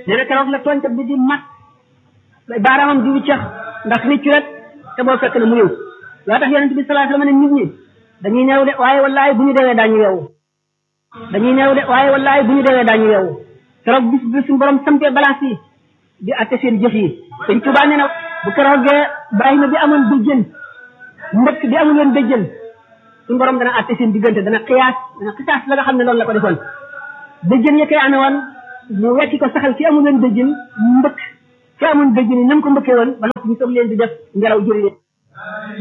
nee na keroog la tooñkat bi di mat baaraamam di wiccax ndax riccu rek te boo fekk na mu ñëw loo tax yonent bi sallallahu alayhi wasallam ne nit ñi dañuy neew de waaye wallaay bu ñu deewee daañu yeewu dañuy neew de waaye wallaay bu ñu deewee daañu yeewu keroog bis bi suñu borom sampee balance yi di atte seen jëf yi sëñ Tuubaa nee na bu keroogee Ibrahima bi amoon béjjën mbëkk bi amul woon béjjën suñu borom dana atte seen diggante dana xiyaas dana xisaas la nga xam ne loolu la ko defoon béjjën ya koy amee woon mu wekki ko saxal ci amul woon béjjën mbëkk ci amoon béjjën yi nam ko mbëkkee woon ba noppi ñu soog leen di def ngelaw jëri